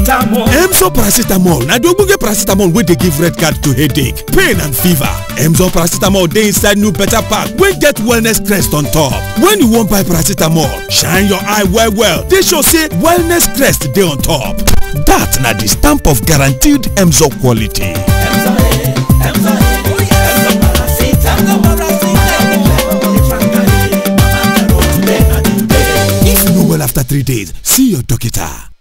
paracetamol. Emzor paracetamol na the ogbonge paracetamol wey dey give red card to headache, pain and fever. Emzor paracetamol dey inside new better pack wey get wellness crest on top. When you wan buy paracetamol, shine your eye well well dey show say wellness crest dey on top. Dat na the stamp of guaranteed Emzor quality. Emzor eh, Emzor eh, Emzor paracetamol. If you no well after three days, see your doctor.